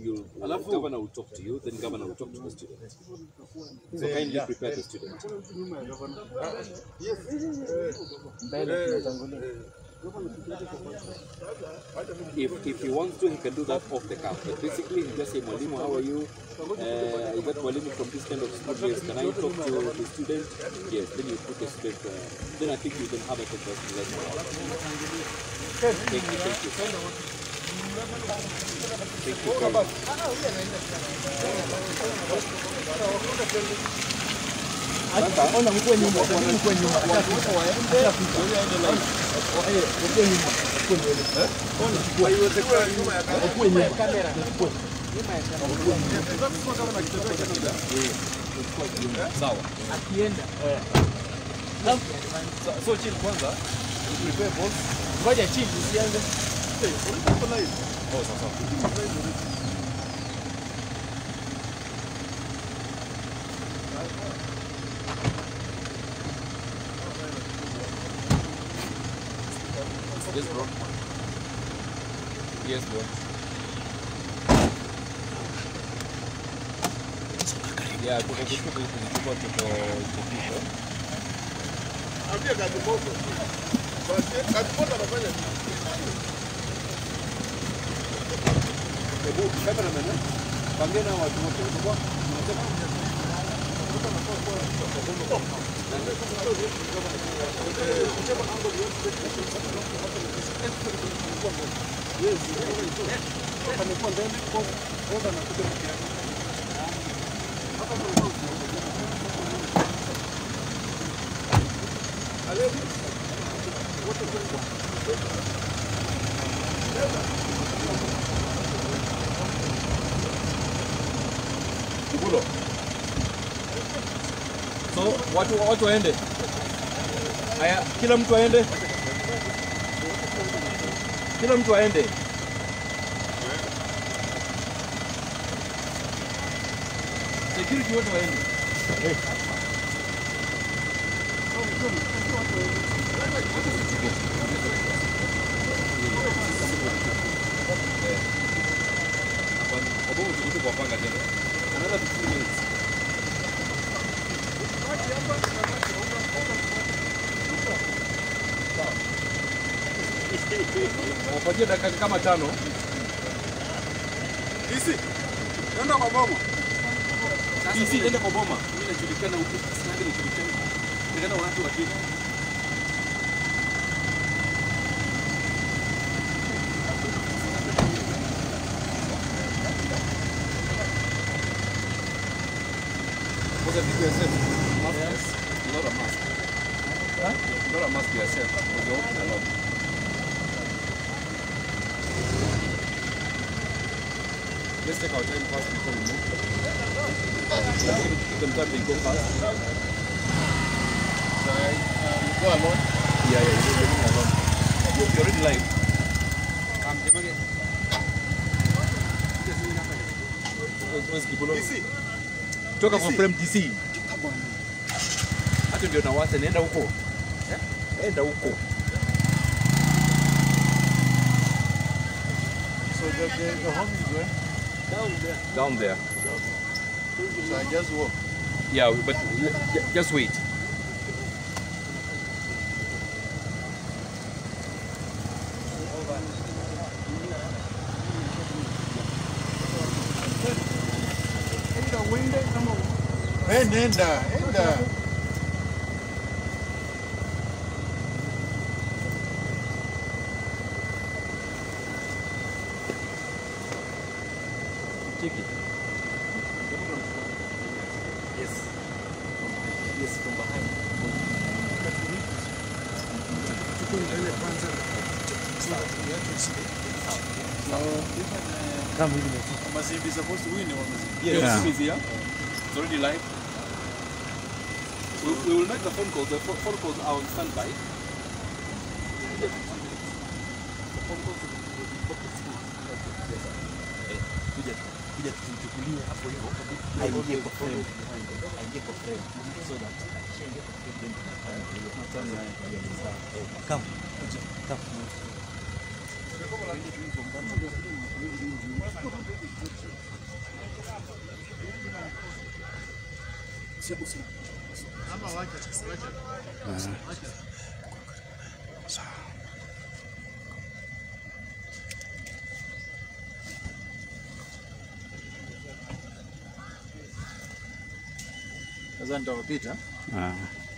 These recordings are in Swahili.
you Alafu- governor will talk to you, then governor will talk to the student. So kindly prepare the student. If, if he wants to, he can do that off the cuff. But basically, he just say, Mwalimu, how are you? Uh, I got Mwalimu from this kind of school. Yes, can I talk to the student? Yes, then you put the student. Uh, then I think you can have a conversation later. Thank you, thank you. Thank you very much. Ona mkwe nyuma, mkwe nyuma. Mkwe nyuma. Mkwe nyuma. Kamera. Sawa. Akienda. So, so chill kwanza. Prepare balls. Ngoja chini usianze. Oh, sawa sawa. Yes, bro. Yes, bro. Yeah, tuko kushuka huku tulikuwa tuko tuko. Ambia kazi moto. Basi kazi moto anafanya nini? Hebu cameraman, eh? Pambia na watu wote. Ulikuwa unasema Kubulo. So watu watu waende. Haya, kila mtu aende. Kila mtu aende. Security wote waende. Hapana, kwa sababu tulikuwa kuwapanga tena. Another 15 minutes. Wapatie dakika kama tano. Isi. Nenda kwa mama. DC ende kwa boma. Mimi najulikana huku, sasa najulikana. Nikaenda watu wa Kenya. Was it yourself? Yes. Not a mask. Huh? Not a mask yourself. Because you're walking alone. Let's take our time first before we move. Give them time they go fast. Go alone. Yeah, yeah, you're living alone. You're, you're already live. Where's- where's Kibulo? Isi. Toka kwa frame DC. Hata ndio nawasa nenda huko. Enda huko. So the, the, the home is where? Down there. So I just walk. Yeah, but ju- just wait. Hey, nenda, nenda. Check it. Yes. Yes, from behind. Kama hivi. Must be supposed to win or must Yeah, Yeah. your is here. It's already live. We, we will make the phone calls. The pho- phone calls are on standby. The phone calls will be- will be focused. Eh, kuja kuja tuchukulie hapo hivyo aingie kwa frame aingie kwa frame so that akishaingia kwa frame then tunafanya hiyo ni sawa eh come kuja come Usi- usi- Ama wacha, wacha. Wacha. Sasa nitawapita. Ah.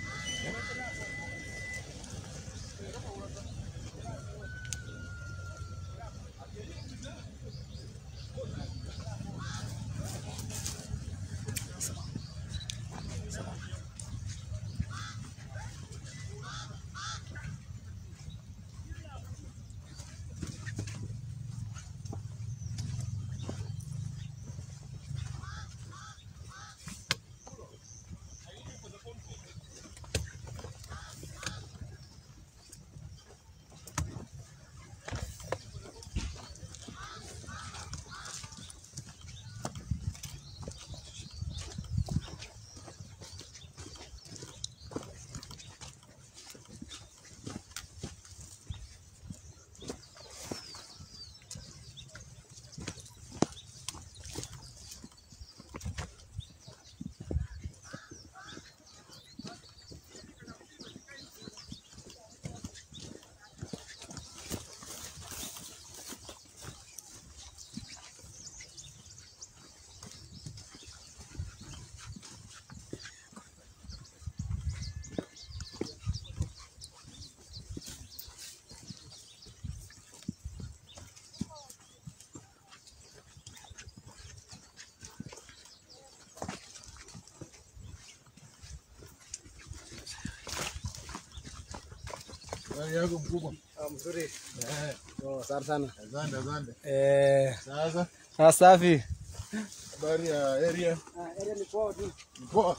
Habari yako mkubwa? Ah, mzuri. Eh, Oh, asante sana. asante asante. Eh, Sasa ah, safi. habari ya area Ah, area ni poa tu. ni poa.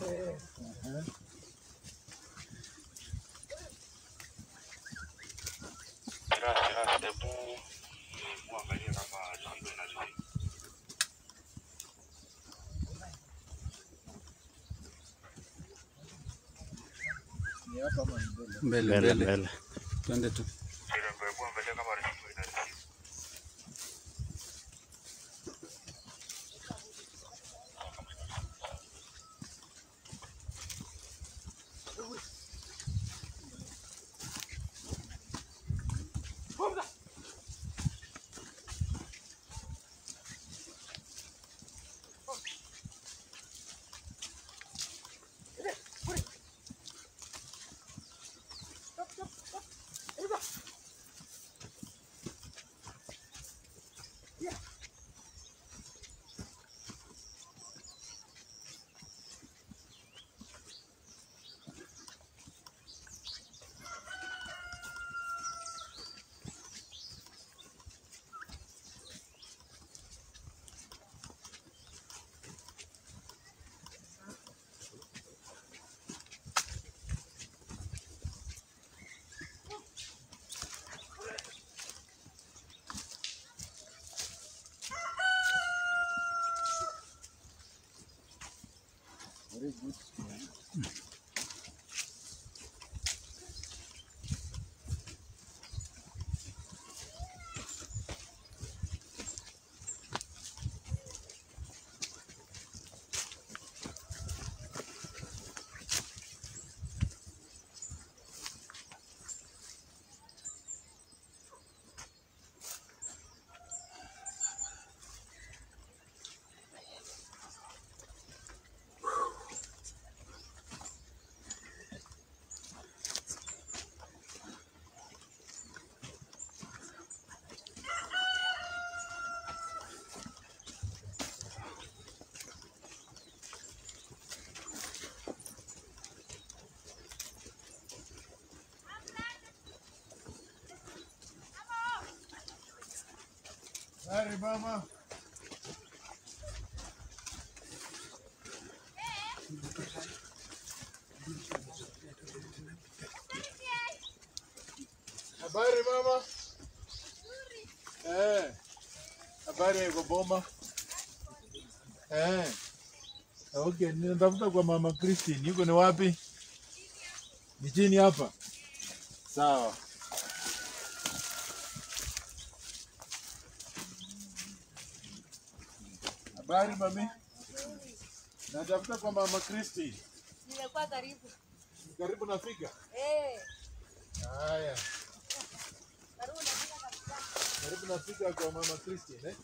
Ni hapa ama ni mbele? mbele Mbele mbele mbele. twende tu Habari mama. Habari mama. Eh. Habari ya Boma. Eh. Okay, ninatafuta kwa mama Christine. Yuko ni wapi? Ni chini hapa. Sawa. Habari mami. Natafuta kwa mama Kristi. Nimekuwa karibu. Karibu nafika. Eh, Haya, karibu nafika kabisa. karibu nafika kwa mama Kristi eh?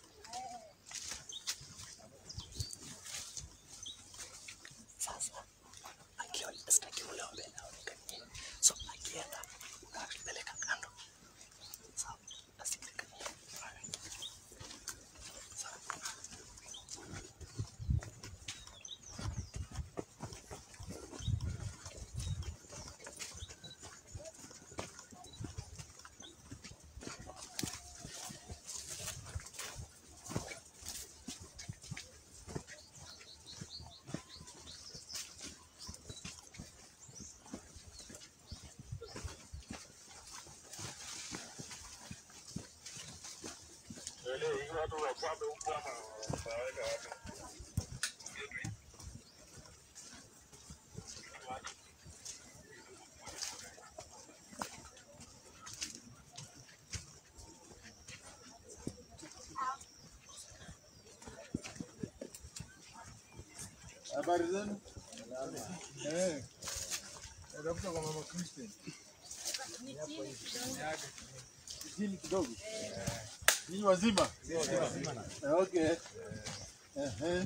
Habari zenu? Eh. Natafuta kwa mama Kristi. Ni chini kidogo. Chini kidogo. Ninyi wazima? Eh, Okay. Ehe.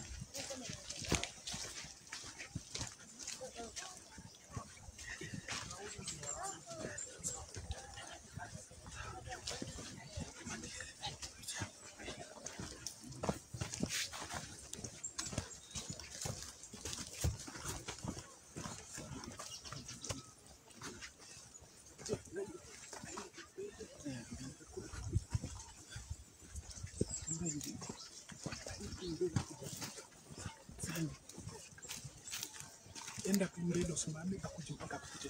enda kumrendo usimame akuje mpaka akuje.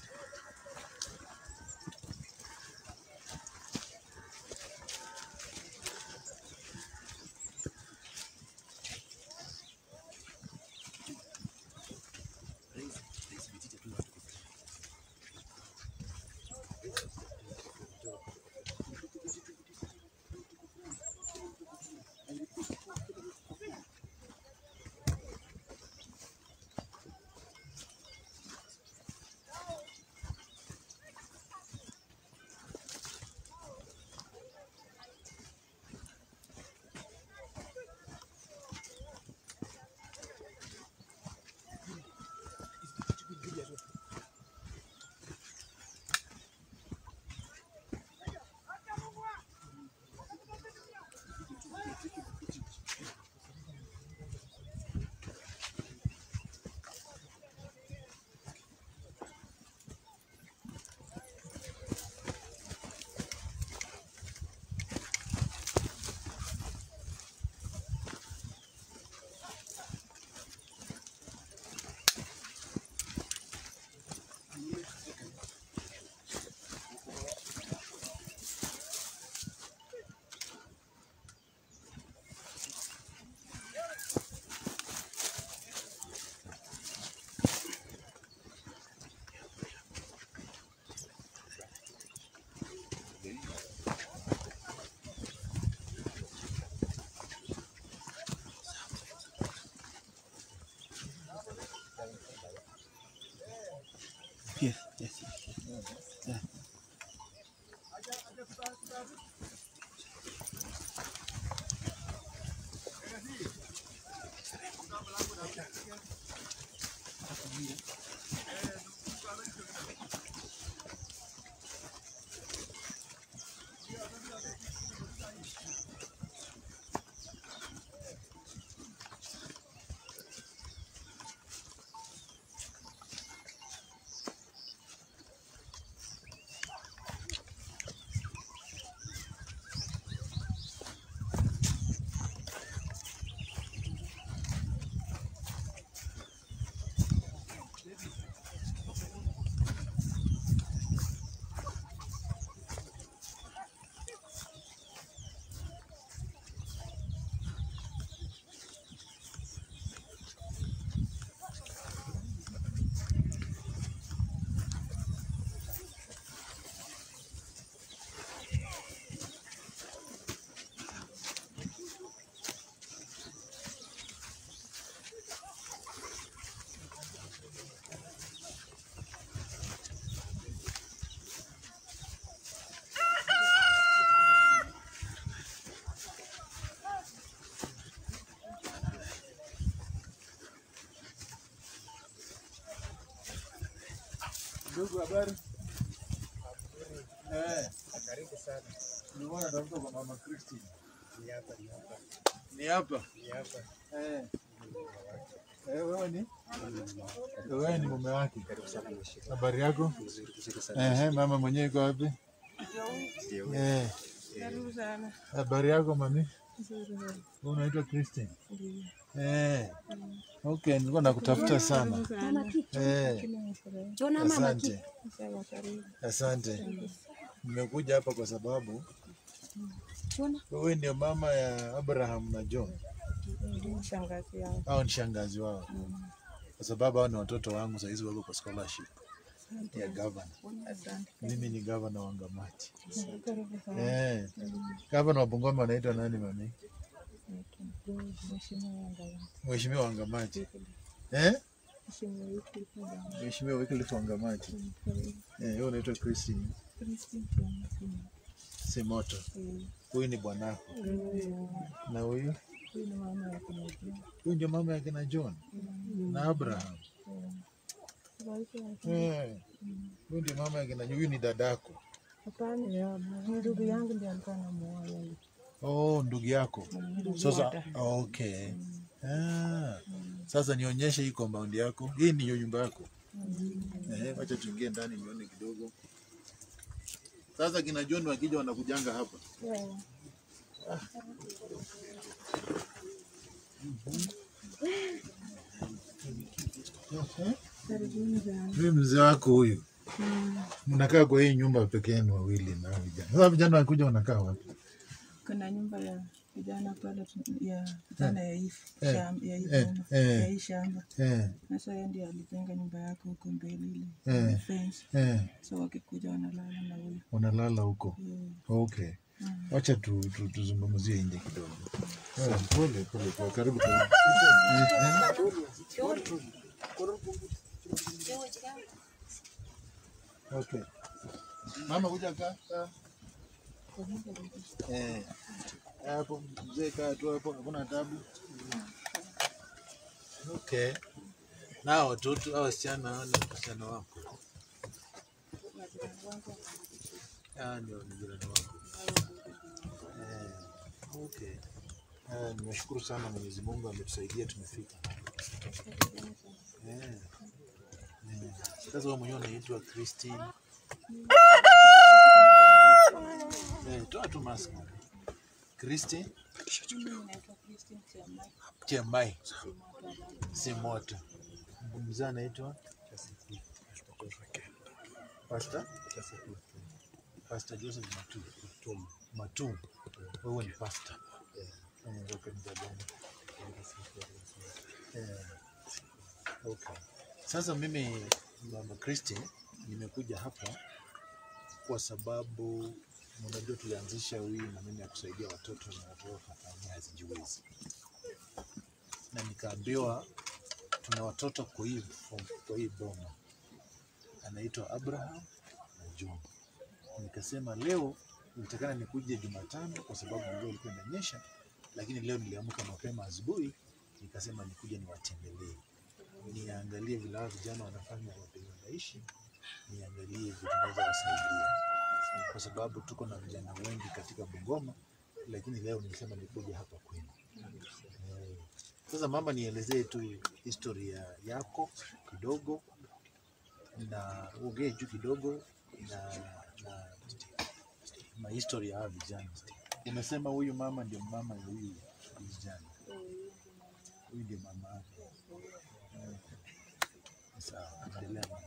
Ndugu, habari? Eh, Karibu sana. nilikuwa natafuta kwa mama Christine. Ni hapa, ni hapa, Ni hapa? ni hapa. Eh. Eh, wewe ni? Wewe ni mume wake. Habari yako? Eh, mama mwenyewe iko wapi? Eh. Karibu sana. Habari yako mami? Nzuri sana. Wewe unaitwa Christine? Ndio. Eh. Okay, nilikuwa nakutafuta sana. Sana. Eh. Asante. Sawa, karibu. Asante. Nimekuja hapa kwa sababu wewe ndio mama ya Abraham na John Ndio shangazi yangu. au ni shangazi wao? Kwa sababu hao ni watoto wangu, saa hizi wako kwa scholarship ya governor. Asante. Mimi ni governor wa Ngamati. Karibu sana. Eh. Governor wa Bungoma anaitwa nani mami? Mheshimiwa Wangawa. Mheshimiwa wa Ngamati. Eh? Mheshimiwa Wycliffe Wangawa. Mheshimiwa Wycliffe wa Ngamati. Karibu. Eh, wewe unaitwa Christine Christine Kiamasi. Simoto. Eh, Huyu ni bwanako. huyu Na huyu? huyu ni mama ya kunajua. Huyu ndio mama yake na John na Abraham. Eh. Huyu ndio mama yake na huyu ni dadako. Hapana, ni ndugu yangu ndiye alikuwa anamuoa yeye. Oh, ndugu yako. Ndugu Sasa yake. okay. Ah. Sasa nionyeshe hii compound yako. Hii ndiyo nyumba yako. Eh, wacha tuingie ndani nione kidogo. Sasa kina John wakija wanakujanga hapa. Yeah. Karibuni sana. Mimi mzee wako huyu. Mnakaa kwa hii nyumba peke yenu wawili na hao vijana. Sasa vijana wakikuja wanakaa wapi? kuna nyumba ya vijana pale tu- ya vijana ya hii Eh, shamba ya hii eh, boma, eh. ya hii shamba Eh, na sasa yeye ndiye alijenga nyumba yake huko mbele ile Eh. ile fence eh, so wakikuja wanalala na huyo unalala huko. Eh, Okay. Wacha tu, tu, tuzungumzie nje kidogo. Eh, Pole pole pole, karibu karibu. Eh, eh. Okay. Mama kuja kaa. kaa. Eh. Hapo mzee kaa tu hapo, hakuna tabu. Okay. Na watoto au wasichana hao ni wasichana wako. Ah, ndio ni jirani wako. Eh, okay. Eh, nimeshukuru sana Mwenyezi Mungu ametusaidia tumefika. Eh. Eh. Sasa wewe mwenyewe unaitwa Christine. Eh, toa tu mask. Christine mimi naitwa Christine Kiamai Chembai. Simoto. Mzee anaitwa Pastor Pastor Joseph Matu. Matum. Matum. Wewe ni pastor. Eh, wa kanisa gani? Eh, Okay. Sasa mimi Mama Christine nimekuja hapa kwa sababu unajua tulianzisha hii maneno ya kusaidia watoto na watoto familia hazijiwezi, na nikaambiwa tuna watoto kwa hii kwa hii boma anaitwa Abraham na John. Nikasema leo nitakana nikuje Jumatano kwa sababu mvua ilikuwa inanyesha, lakini leo niliamka mapema asubuhi, nikasema nikuje niwatembelee, niangalie vile hao vijana wanafanya wapenye wanaishi, niangalie vitu naweza wasaidia, kwa sababu tuko na vijana wengi katika Bungoma, lakini leo nilisema nikuje hapa kwenu. Eh, Sasa mama, nielezee tu historia yako kidogo na uongee juu kidogo na, na, na history ya hawa vijana. Umesema huyu mama ndio mama ya huyu vijana, huyu ndio mama yake. Eh, Sawa, endelea mama.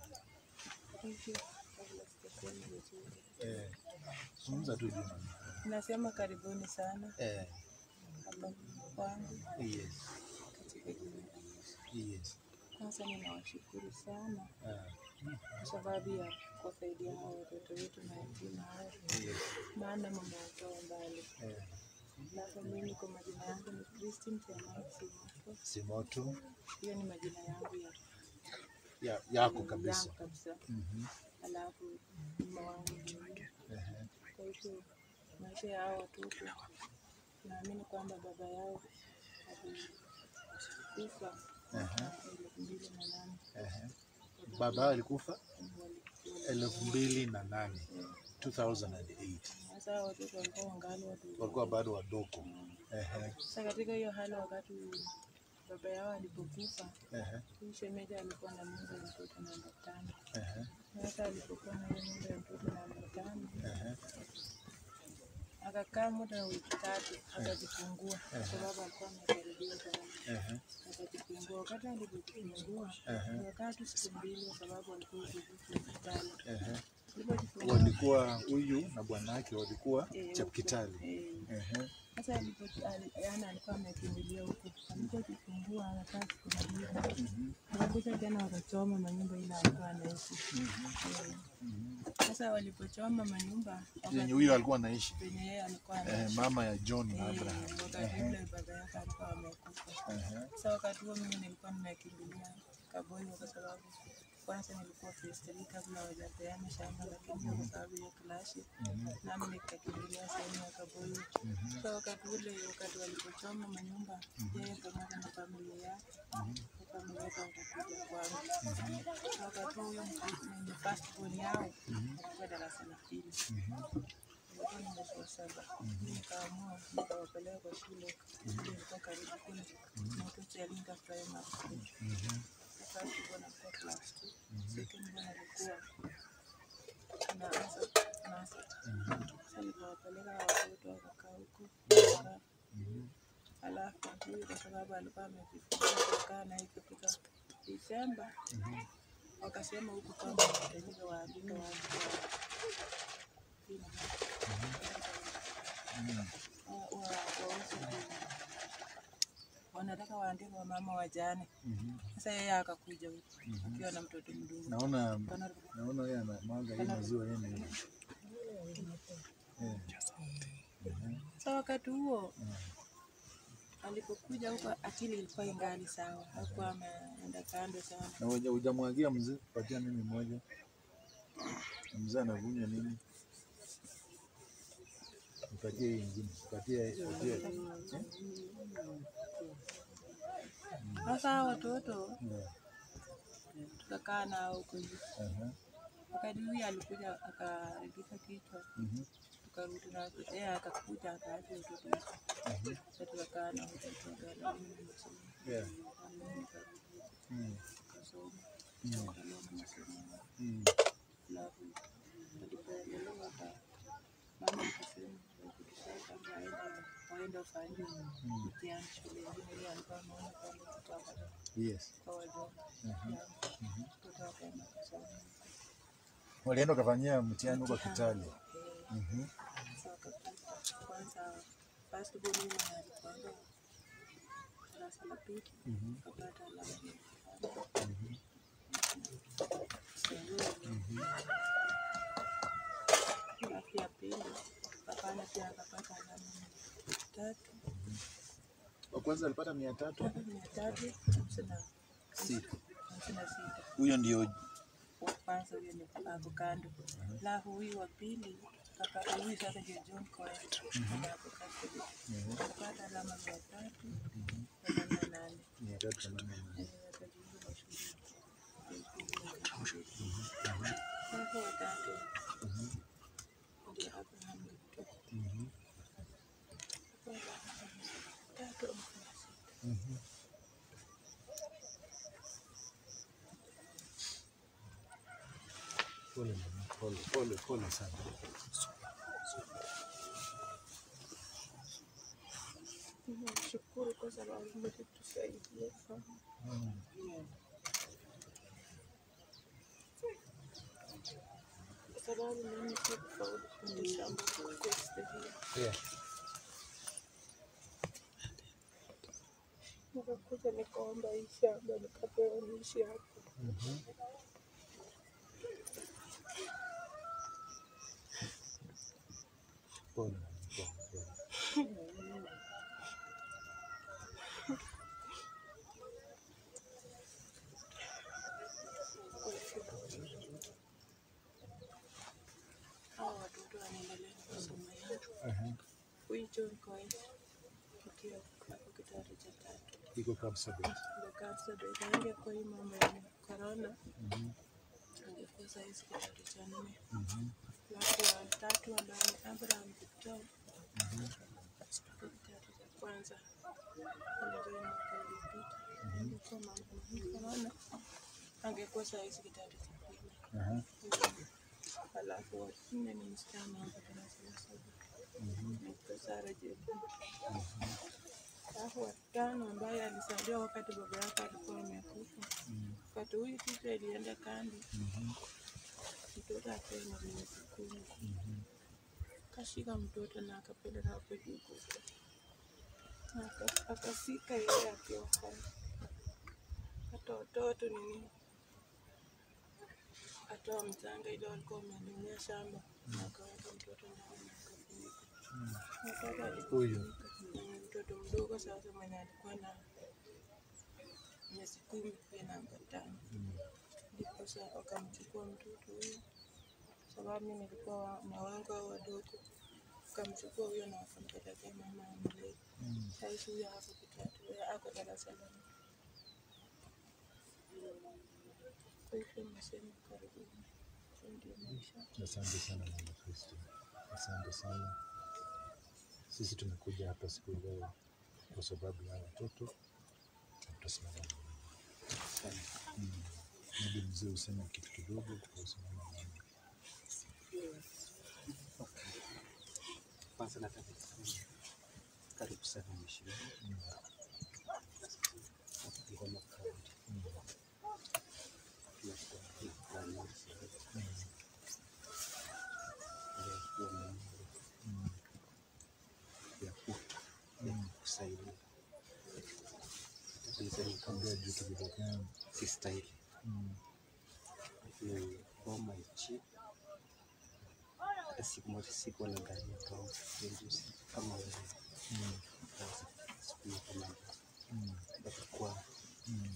Eh, zungumza tu juu mama. nasema karibuni sana Eh, hapa kwangu yes, katika jina la Yesu. yes. Kwanza ninawashukuru sana Ah, kwa sababu ya kuwasaidia hao watoto wetu mayatima hao, yes. maana mama watoa mbali. Eh, Sasa mimi kwa majina yangu ni Christine Kiamai Simoto. Simoto Hiyo ni majina yangu ya ya, yako kabisa. yangu kabisa. Mhm. Alafu mama wangu ni huyu. Ehe. Kwa hivyo maisha ya hao watoto naamini kwamba baba yao alikufa Ehe. elfu mbili na nane Ehe. Baba yao alikufa? shule. elfu mbili na nane 2008 Sasa hao watoto walikuwa wangali wadogo. walikuwa bado wadogo. Ehe, Sasa katika hiyo hali, wakati baba yao alipokufa, ehe, huyu shemeji alikuwa na mimba ya mtoto namba tano. ehe, Sasa alipokuwa na hiyo mimba ya mtoto namba tano, ehe, akakaa muda wa wiki tatu akajifungua, kwa sababu alikuwa amekaribia sana. ehe, Akajifungua. Wakati alipojifungua ehe, akakaa tu siku mbili, kwa sababu alikuwa utulivu hospitali. ehe. Alipojifungua Walikuwa huyu na bwanake walikuwa eh, Chapkitali. eh, Ehe, Sasa alipo- ali- yaani alikuwa amekimbilia huko, alipojifungua akakaa siku mbili, mhm, wakakuja tena wakachoma manyumba ile alikuwa anaishi. Eh, mhm. Sasa walipochoma manyumba Yenye huyu alikuwa anaishi penye yeye alikuwa eh, anaishi, mama ya John na eh, Abraham. wakati ule baba yake alikuwa amekufa. Ehe, Sasa wakati huo mimi nilikuwa nimekimbilia Kaboyo kwa sababu kwanza nilikuwa phase three kabla hawajapeana shamba, lakini kwa sababu ya klashi nami nikakimbilia sehemu ya Kaboyo. Sasa wakati ule, wakati walipochoma manyumba, yeye pamoja na familia yake na familia yake wakakuja kwangu. Sasa wakati huyo mwenye passport yao alikuwa darasa la pili, nilikuwa nimesoma saba, nikaamua nikawapeleka kwa shule ilikuwa karibu kule Mtoto Alinga Primary School. Sasa alikuwa anakuwa class two, second born alikuwa anaanza nursery. Sasa nikawapeleka hao watoto wakakaa huko wakakaa. Alafu huyu kwa sababu alikuwa amejifungua kukaa naye ikifika Disemba, wakasema huku kwamba wanahitajika waandike watu wa wa- wa- waweze ku- wanataka waandike wamama wajane. Sasa yeye akakuja huku akiwa na mtoto mdogo naona Kana- naona yeye anamwaga hii maziwa yeye ni eh, Sasa wakati huo alipokuja huko akili ilikuwa ingali sawa, hakuwa ameenda kando sana. na huja- hujamwagia mzee, patia mimi moja. Na Mzee anavunywa nini? Nipatie hii ingine, patie patie. Sasa hao watoto Yeah. tukakaa nao huko hivi. Aha. Wakati huyu alikuja akaregisa kichwa, Mhm. tukarudi na yeye akakuja akaacha watoto huko. Sasa tukakaa na watoto wakaenda mimi nimesoma. Yeah. Na mimi nikarudi Mm. nikasoma. Mm. Nikaendelea na masomo yangu. Mm. Alafu alipoendelea hapa, mama akasema wakikisha kwamba waenda waenda ufanye mtihani shule ingine, ile alikuwa ameona kwamba tutapata Yes. kwa wadogo yangu, mtoto akaenda kusoma Walienda ukafanyia mtihani huko Kitale. Eh, Mhm. sasa wakapita kwanza first born yule alipoenda darasa la pili Mhm. akapata alama ya tano. Alafu ya pili akafanya pia akapata alama mia tatu Wa kwanza alipata mia tatu. mia tatu hamsini na Sita. hamsini na sita. Huyo ndio Wa kwanza huyo ni hapo kando, alafu huyu wa pili akapata huyu sasa ndio John Cohen hapo custody akapata alama mia tatu themanini na nane. mia tatu themanini na nane. Eh, akajiunga na shule. Alafu watatu ndio Abraham Gitau. Mhm. Tatu Mhm. Pole mama, pole pole pole sana. Nashukuru kwa sababu mmetusaidia sana. Kwa sababu mimi sikufaulu kwenda shamba kwa historia. Yeah. Nikakuja nikaomba hii shamba nikapewa niishi hapo. Pole mama, pole pole. Hawa watoto wanaendelea na masomo yao. Aha. Huyu John Cohen akiwa hapo kidato cha tatu Iko Kapsabet. ndo kansa ndo ikaingia kwa hii mambo ya corona. angekuwa saizi kidato cha nne. Alafu wa tatu ambaye ni Abraham Victor kutoka kidato cha kwanza alijoin mwaka uliopita. Alikuwa mambo mengi sana, angekuwa saizi kidato cha pili. Aha. Alafu wa nne ni msichana hapa darasa la saba anaitwa Sara Jebu. Alafu wa tano ambaye alisaidiwa wakati baba yake alikuwa amekufa. Wakati huyu picha ilienda kambi, mtoto akiwa na miezi kumi, kashika mtoto na akapeleka hapo juu kufa. Na aka- akasika yeye akiwa hai. Hata watoto nini atoa mchanga ile walikuwa wamelimia shamba na akaweka mtoto ndani na akafunika. Mtoto alifunika. Huyu Ni mtoto mdogo sasa mwenye alikuwa na miezi kumi pia na miaka tano ndiposa wakamchukua mtoto huyo, sababu mimi nilikuwa wa- na wangu hao wadogo, wakamchukua huyo na wakampelekea mama amlee. Saizi huyo hapo kitatu, yeye ako darasa la nne. Kwa hivyo nasema karibuni, hiyo ndio maisha. Asante sana mama Kristo, asante sana. Sisi tumekuja hapa siku ya leo kwa sababu ya watoto na tutasimama na wewe. Mm. Maybe mzee useme kitu kidogo kuhusu mama mama. Kwanza nataka kusema karibu sana mheshimiwa Ngoma Kaunti. Tunashukuru kwa nafasi hii. Ya kuwa na Mungu. ya ku- ya kusaidia. Nataka niseme kama Ongea juu kidogo. Mm. si stahili. Mm. Ni boma ichi hata siku moja sikuwa na gari ya kaunti ya juzi kama wewe. Mm. Sasa siku hiyo kama Mm. mpaka kwa Mm.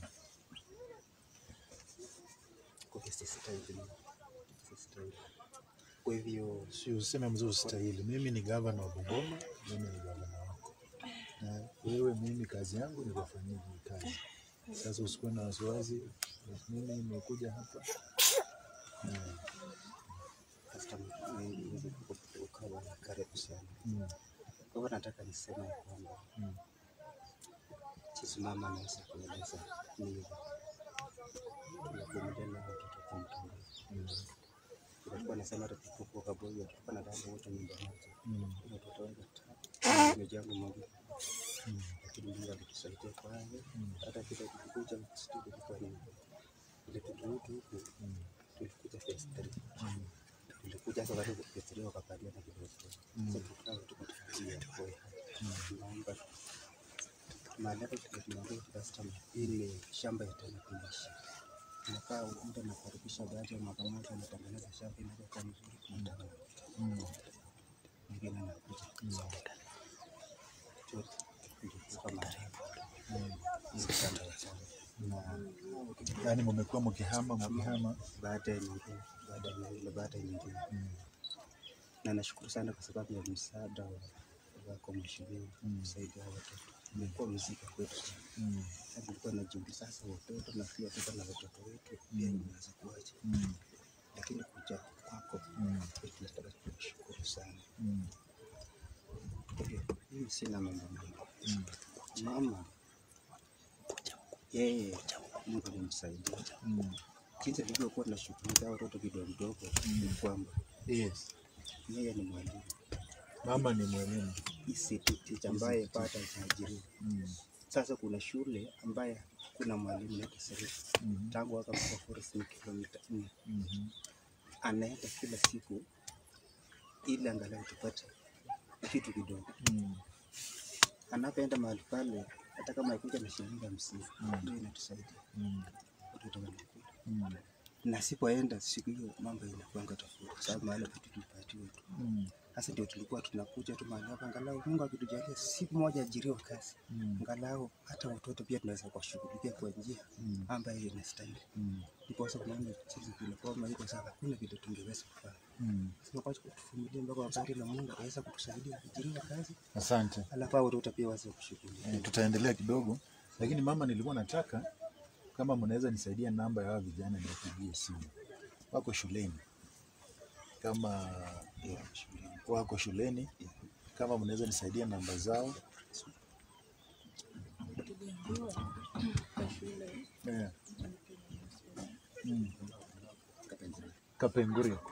kwa hivyo si stahili. Si stahili. Kwa hivyo Si useme mzee usitahili. Mimi ni gavana wa Bungoma, mimi ni gavana wako, na wewe, mimi kazi yangu ni kufanyia hii kazi. Sasa usikuwe na wasiwasi, mimi nimekuja hapa na hata niweze ukawa karibu sana. mm, Kwa hivyo nataka niseme ya kwamba mm, jinsi mama anaweza kueleza ni hivyo. Tunavumilia na watoto kwa mtandao. mm, Tulikuwa nasema hata tulipokuwa Kabogo tulikuwa na dada wote nyumba moja. mm, Watoto wangu watatu. Nimejangu mmoja. mm, Lakini Mungu alitusaidia kwa hayo. Mm. Hata kile tulikuja studio tulikuwa ni ile tutuutu huku mm, tulikuja phase three. mm, Tulikuja hapa karibu phase three wakapatia na kidogo. Sasa tukutana tuko tukifikia kwa hiyo. Naomba mahali hapa tunaambia customer ile shamba ya tena kuishi. Tunakaa muda nakaribisha baada ya mwaka mmoja anatengeneza shamba inakuwa mzuri tunataka mm, mwingine anakuja chote ndio kama mm. hizi shamba ya shamba Na yaani mmekuwa mkihama mkihama. baada ya nyingine baada ya nyingine baada ya nyingine Mm, na nashukuru sana kwa sababu ya msaada wa wako mheshimiwa Mm. kusaidia watoto. Imekuwa mzigo kwetu sana. mm, Sasa nilikuwa najiuliza sasa watoto na pia tuko na watoto wetu pia inaweza kuwaje, mm, lakini kuja kwako mm, tunataka kushukuru sana. mm, Kwa hiyo mimi sina mambo mengi. mm, Mama yeye Mungu alimsaidia. mm. Jinsi nilivyokuwa nashughulikia watoto vidogo vidogo ni kwamba Yes. yeye ni mwalimu Mama ni mwalimu. ECT teacher ambaye bado hajaajiriwa. Mm, Sasa kuna shule ambaye kuna mwalimu naitwa Serif mhm, tangu hapa mpaka Forest ni kilomita nne, mhm, anaenda kila siku ili angalau tupate kitu kidogo. mm, Anapoenda mahali pale, hata kama ikuja na shilingi hamsini Mm. ndio inatusaidia mm, watoto wanakula. mm, Na sipoenda siku hiyo mambo inakuanga tofauti, kwa sababu mahali vitu tulipatiwa tu. mm, Sasa ndio tulikuwa tunakuja tu mahali hapa, angalau Mungu akitujalia siku moja ajiriwa kazi, mm, angalau hata watoto pia tunaweza kuwashughulikia kwa njia mm, ambayo inastahili. mm, Ndiposa unaona jinsi vile kwamba iko sasa, hakuna vile tungeweza kufanya. mm. Sema kwa kutuvumilia mpaka wakati na Mungu aweza kutusaidia kujiriwa kazi, Asante. alafu hao watoto pia waweze kushughulikia. Eh, tutaendelea kidogo, lakini mama, nilikuwa nataka kama mnaweza nisaidia namba ya hawa vijana niwapigie simu, wako shuleni kama wako shuleni kama mnaweza nisaidia namba zao Tuliambiwa kwa shule yeah. mm. Kapenguria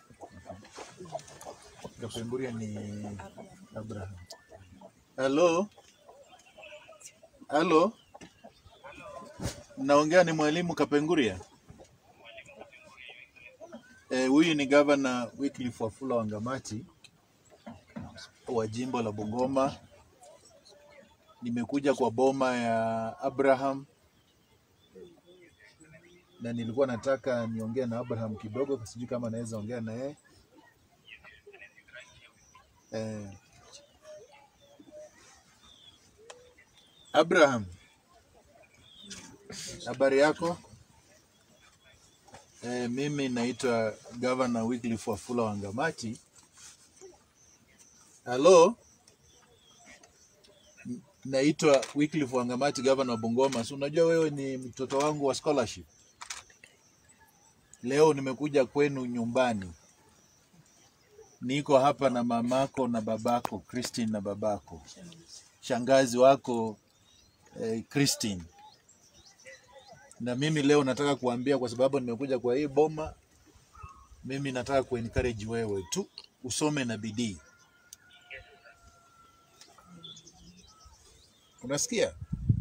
Kapenguria ni Abraham. Halo, halo, naongea ni mwalimu Kapenguria. Eh, huyu ni gavana Wycliffe Wafula Wangamati wa jimbo la Bungoma. Nimekuja kwa boma ya Abraham na nilikuwa nataka niongee na Abraham kidogo, sijui kama naweza ongea na yeye eh. Abraham, habari yako? Eh, mimi naitwa Governor Wycliffe Wafula Wangamati. Halo, N- naitwa Wycliffe Wangamati, Governor wa Bungoma. Si unajua wewe ni mtoto wangu wa scholarship. Leo nimekuja kwenu nyumbani, niko hapa na mamako na babako Christine na babako, shangazi wako eh, Christine na mimi leo nataka kuambia, kwa sababu nimekuja kwa hii boma, mimi nataka kuencourage wewe tu usome na bidii. Unasikia?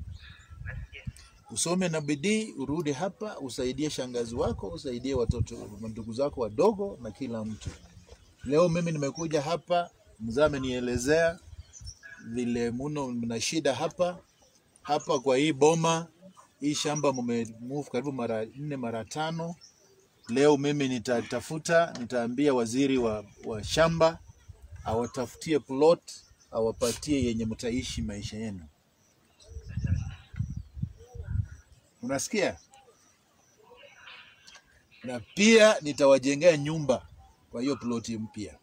Usome na bidii, urudi hapa, usaidie shangazi wako, usaidie watoto ndugu zako wadogo na kila mtu. Leo mimi nimekuja hapa, mzee amenielezea vile muno mna shida hapa hapa kwa hii boma hii shamba mumemove karibu mara nne mara tano. Leo mimi nitatafuta, nitaambia waziri wa, wa shamba awatafutie plot, awapatie yenye mtaishi maisha yenu. Unasikia? Na pia nitawajengea nyumba kwa hiyo ploti mpya.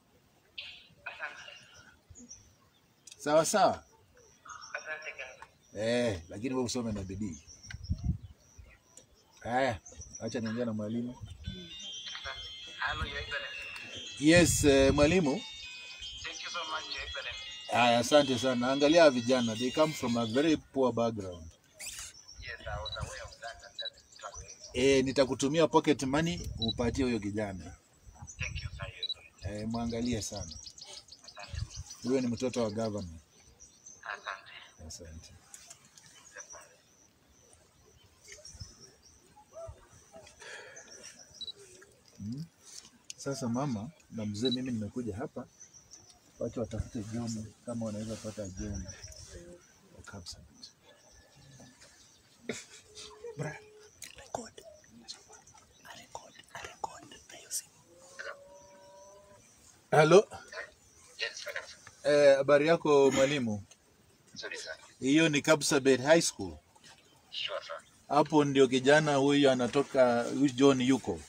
Sawa sawa? Eh, lakini wewe usome na bidii. Haya, acha niongea na mwalimu. Yes, eh, mwalimu. Haya, asante sana. Angalia hawa vijana, they come from a very poor background. Eh, nitakutumia pocket money upatie huyo kijana. Eh, mwangalie sana. Huyo ni mtoto wa governor. Asante. Mm. Sasa mama na mzee, mimi nimekuja hapa, wacha watafute John kama wanaweza pata John wa Kapsabet. Halo, eh, habari yako mwalimu? Hiyo ni Kapsabet High School. Hapo ndio kijana huyu anatoka, huyu John yuko.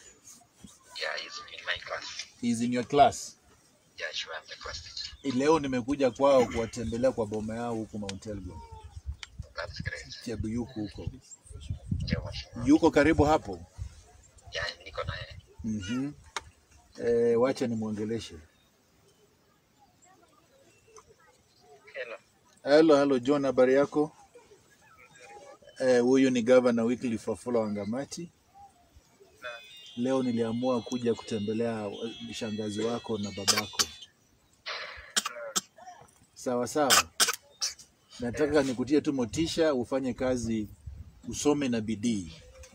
He's in your class. Leo nimekuja kwao kuwatembelea kwa boma yao huku Mount Elgon. Chebuyuku huko. Yuko karibu hapo. Mhm. Eh, wacha nimwongeleshe. Hello, hello John, habari yako? Eh, huyu ni Governor Wycliffe Wafula Wangamati. Leo niliamua kuja kutembelea shangazi wako na babako. Sawa sawa. Nataka nikutie tu motisha ufanye kazi, usome na bidii,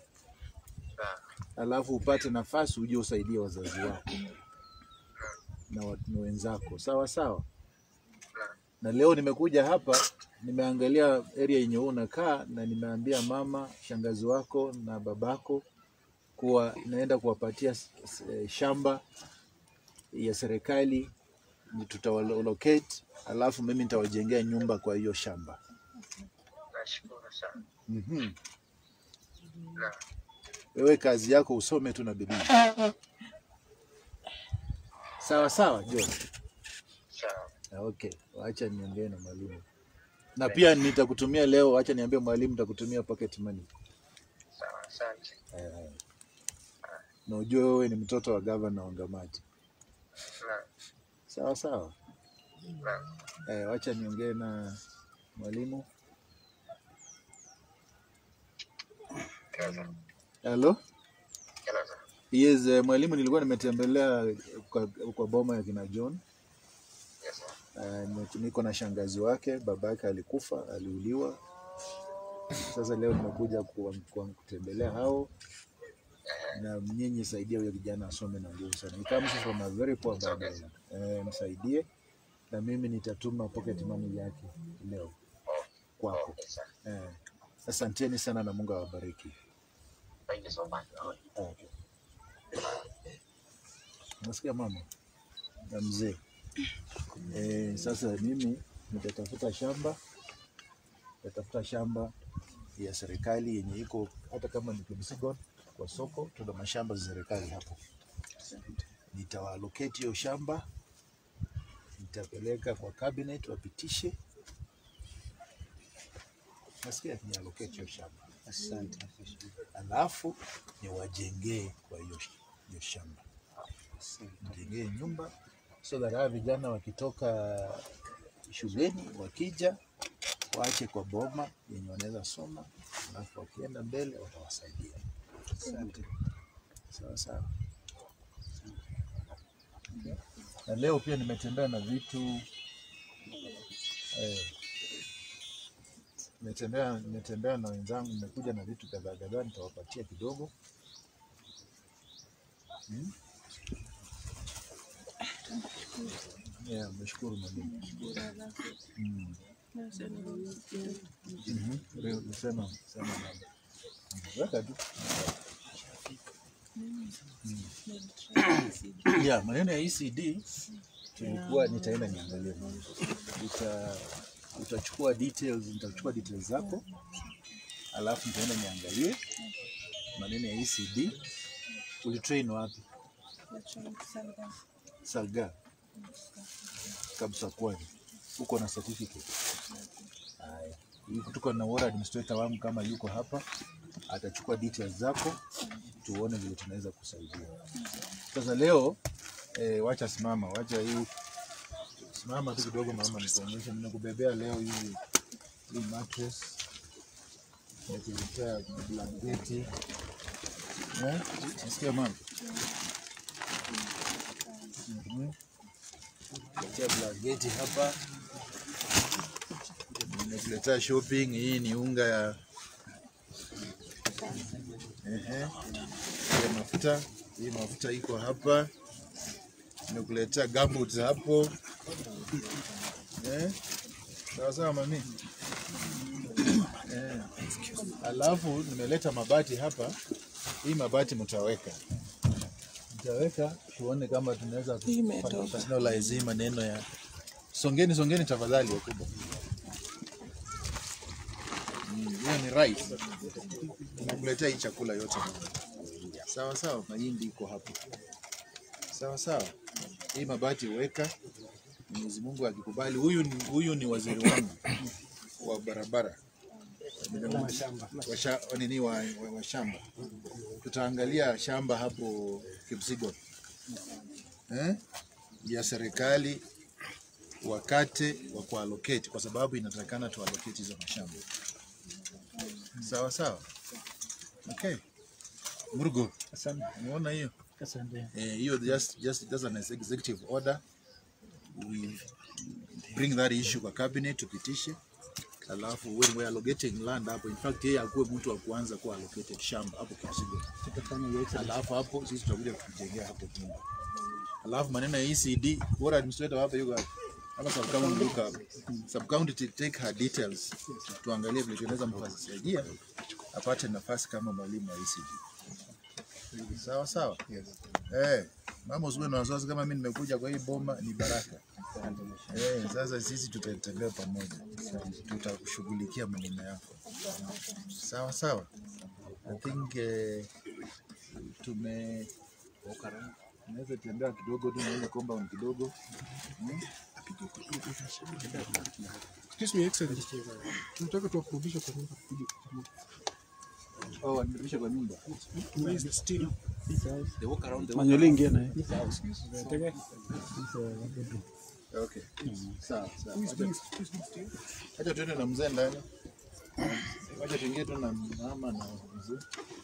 alafu upate nafasi uje usaidie wazazi wako na wa- na wenzako. Sawa sawa. Na leo nimekuja hapa, nimeangalia area yenye wewe unakaa na nimeambia mama, shangazi wako na babako kuwa naenda kuwapatia s- s- eh, shamba ya serikali, ni tutawalocate, alafu mimi nitawajengea nyumba kwa hiyo shamba. Mhm. Wewe kazi yako usome tu na bidii. Sawa sawa, John. Ah, Okay, wacha niongee na mwalimu. Na pia nitakutumia leo, acha niambie mwalimu nitakutumia pocket money. Eh, na ujue wewe ni mtoto wa gavana wa Ngamati. Sawa sawa. Eh, wacha niongee na mwalimu. Hello? Yes, eh, mwalimu nilikuwa nimetembelea kwa, kwa boma ya kina John. Uh, niko na shangazi wake, baba yake alikufa, aliuliwa. Sasa leo nimekuja ku- ku- kutembelea hao na nyinyi saidia huyo kijana asome na nguvu sana. He comes from a very poor background. Eh, msaidie na mimi nitatuma pocket money yake leo kwako. Eh, asanteni sana na Mungu awabariki. Okay. Nasikia mama na mzee. Eh, sasa mimi nitatafuta shamba, nitatafuta shamba ya serikali yenye iko hata kama ni Kipsigon kwa soko, tuna mashamba za serikali hapo. Nitawaalocate hiyo shamba, nitapeleka kwa cabinet wapitishe. Nasikia ni allocate hiyo shamba, Asante. alafu niwajengee kwa hiyo hiyo shamba Asante. nijengee nyumba so that hawa vijana wakitoka shuleni wakija waache kwa boma yenye wanaweza soma, alafu wakienda mbele watawasaidia. Asante. Sawa sawa. Na leo pia nimetembea na vitu eh, nimetembea nimetembea na wenzangu, nimekuja na vitu kadhaa kadhaa, nitawapatia kidogo hmm? Yeah, meshukuru mwalimu. Mm. Mhm. Leo nisema sema mama. Mm. Weka tu. Yeah, maneno ya ECD tulikuwa nitaenda niangalie. Uta utachukua details, nitachukua details zako alafu nitaenda niangalie maneno ya ECD. Ulitrain wapi? Salga kabisa kwani uko na certificate. Haya, Yuko- tuko na ward administrator wangu kama yuko hapa, atachukua details zako tuone vile tunaweza kusaidia. Sasa leo eh, wacha simama, wacha hii simama tu kidogo mama, nikuonyeshe. Nimekubebea leo hii hii mattress, nimekuletea blanketi eh, nasikia mama Mhm. Kuletea blanketi hapa, nimekuletea shopping. Hii ni unga ya ehe, ya mafuta. Hii mafuta iko hapa, nimekuletea gumboots hapo eh, sawa sawa mami eh. Alafu nimeleta mabati hapa, hii mabati mtaweka mtaweka tuone kama tunaweza Imetoka. finalize hii maneno ya songeni songeni tafadhali wakubwa Mm, hiyo ni rice nakuletea hii chakula yote sawa sawa mahindi iko hapo sawa sawa hii mabati weka Mwenyezi Mungu akikubali huyu ni, huyu ni waziri wangu wa barabara wa sha- wa nini wa, wa, wa shamba tutaangalia shamba hapo Kipsigon eh? ya serikali wakate wa kuallocate kwa sababu inatakana tuallocate hizo mashamba sawa sawa okay Murgo umeona hiyo eh, hiyo just just just an executive order we bring that issue kwa cabinet tupitishe alafu when we are allocating land hapo in fact yeye akuwe mtu wa kwanza kuwa allocated shamba hapo Kipsigon alafu hapo sisi tutakuja kujengea hapo nyumba alafu maneno ya ECD bora administrator hapa yuko hapa hapa sub county yuko hapa sub county to take her details tuangalie vile tunaweza mfasaidia apate nafasi kama mwalimu wa ECD sawa sawa eh mama usiwe na wasiwasi kama mimi nimekuja kwa hii boma ni baraka eh sasa sisi tutatembea pamoja tutakushughulikia maneno yako sawa sawa I think eh, tume naweza tembea kidogo tu naenda compound kidogo Excuse me, Excellency. Tunataka tuwakurudishe kwa nyumba kupiga kura. Oh, wanirudisha kwa nyumba. Where is the steel? They walk around the Manyoli ingia naye. Okay. Sawa, sawa. Who is Acha- doing who is doing steel? Acha tuende na mzee ndani. Acha tuingie tu na mama na mzee.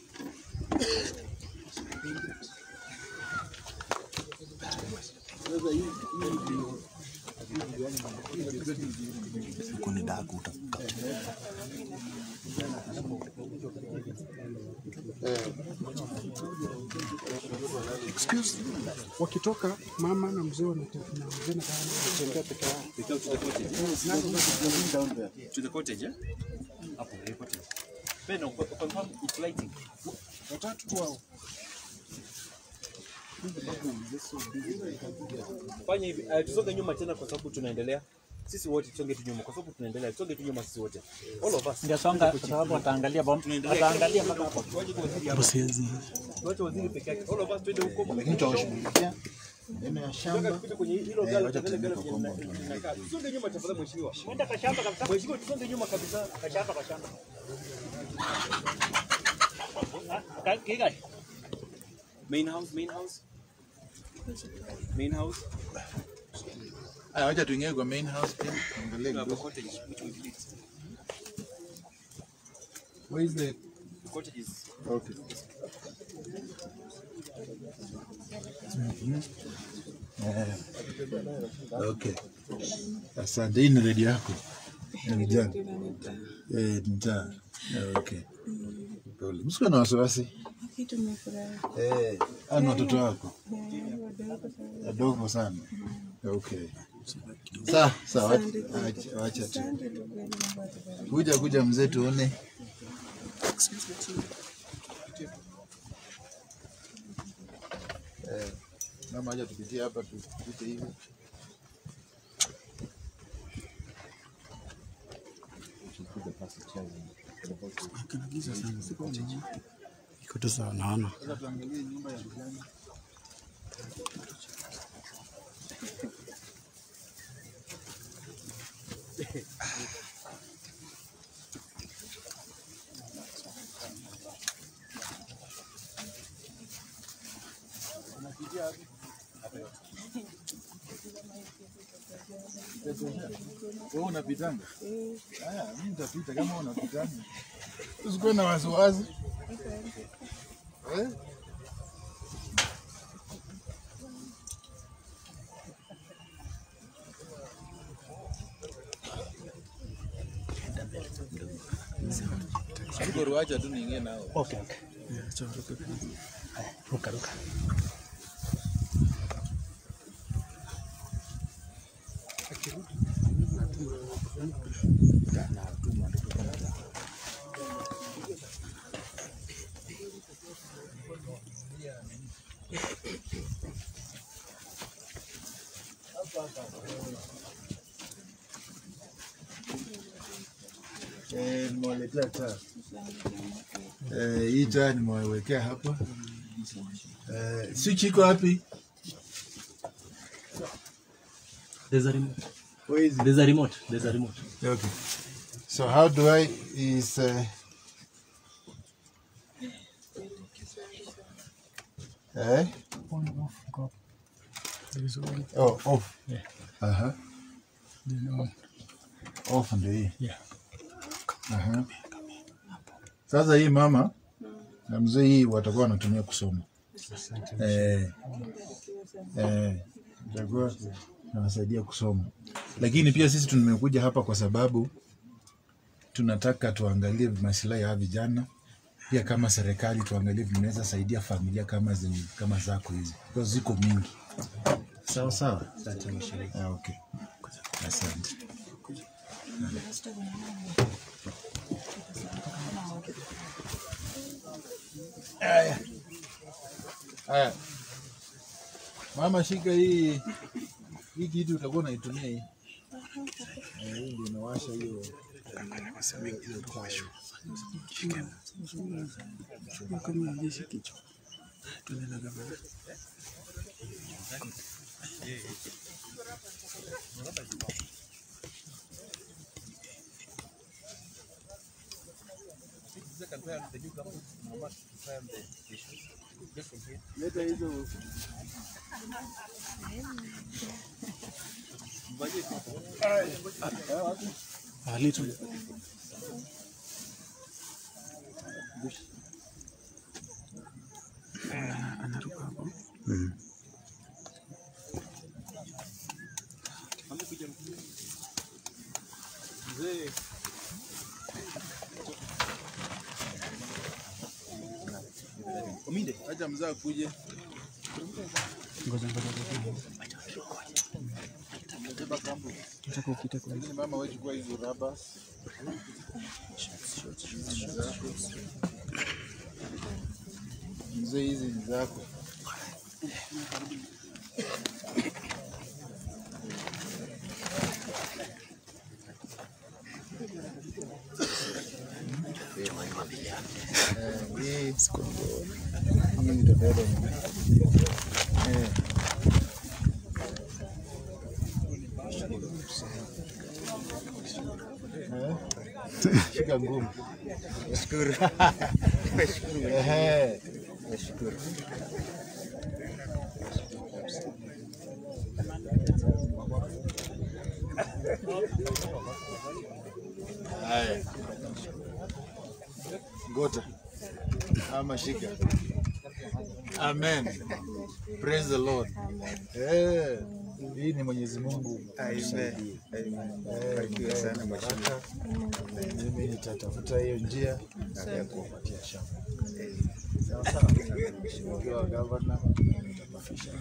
Excuse me. Wakitoka mama na mzee wanate- na mzee na baba wanatembea peke yao. They come to the cottage. To the cottage, yeah? Hapo, the cottage. Ben, no, confirm it's lighting. Watatu tu hao. Fanya hivi, uh, tusonge nyuma tena kwa sababu tunaendelea. Sisi wote tusonge tu nyuma kwa sababu tunaendelea. Tusonge tu nyuma sisi wote. All of us. Ndio songa kwa sababu wataangalia bom. Wataangalia mpaka hapo. Tuache waziri peke yake. All of us twende huko. Lakini tutawashughulikia neno ya shamba. Tupite kwenye hilo Eh, gala wacha tuende gala tuende kwa kwenye compound. tunakaa. Tusonge nyuma tafadhali mheshimiwa. Mwenda kwa shamba kabisa. Mheshimiwa tusonge nyuma kabisa. Kwa shamba kwa shamba. Ah, ka- Kigai. Main house, main house. Main house. Aya, wacha tuingie kwa main house pia. Angalia We have a kidogo. cottage which we delete. Where is the The cottage is Okay. Eh, Okay. Asante. Hii ni redio yako ya vijana. Eh, mtaa. Eh, Okay. Pole. Msikuwe na wasiwasi. Kitu nimefurahi. Eh, hao ni watoto wako Eh, wadogo sana. wadogo sana. Okay. Sawa, sawa. Asante. Acha- Wacha tu. Asante tu kweli, Mungu atubariki. Kuja kuja mzee tuone. Eh, mama acha tupitie hapa tupite hivi. Iko tu sawa naona. Sasa tuangalie nyumba ya vijana. Wewe unapitanga? Haya, mimi nitapita kama unapitanga. Usikuwe na wasiwasi. Eh? Siko ruacha tu niingie nao. Okay, okay. Yeah, acha ruka. Ruka ruka. Eh, nimewaletea taa. Eh, hii taa nimewawekea hapa. Eh, switch iko wapi? There's a remote. Where is it? There's a remote. There's a remote. Okay. So how do I is uh, eh? On off go. There is one. Oh, off. Yeah. Aha. Then on. Off ndio hii. Yeah. Aha. Sasa hii mama na mzee hii watakuwa wanatumia kusoma. Eh. Eh. Itakuwa nawasaidia kusoma. Lakini pia sisi tumekuja hapa kwa sababu tunataka tuangalie maslahi ya hawa vijana pia kama serikali tuangalie vinaweza saidia familia kama zenye, kama zako hizi because ziko mingi. Sawa sawa. Ah, okay. Asante. Haya. Haya. Mama, shika hii hii kitu utakuwa unaitumia hii. Eh, hii ndio inawasha hiyo. Kama jeshi kichwa. Tunaenda gavana. confirm the new government, mama confirm the issues. Just from here. Leta hizo Alitu. Anaruka hapo. mzee. Ominde. Acha mzee akuje. Ngoja ngoja ngoja. Beba kambu. Nataka upite kwa Lakini mama wewe chukua hizo raba. Mzee hizi ni zako. Eh, hii hii ni tofauti. Eh. Eh? Shika ngumu. Nashukuru. Ehe. Nashukuru. Haya. Ngota. Ama shika. Amen. Praise the Lord. Eh, hii ni Mwenyezi Mungu. Amen. Amen. Eh, Barikiwe sana ni mheshimiwa. baraka. Mimi nitatafuta hiyo njia ya kuwapatia shamba. Sawa sawa. Ukiwa gavana nitakufisha.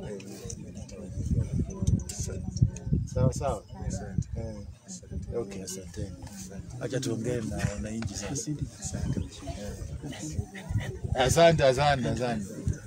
Sawa sawa. Eh, Okay, asante. Acha tuongee na wananchi sasa. Eh. Asante, asante, asante.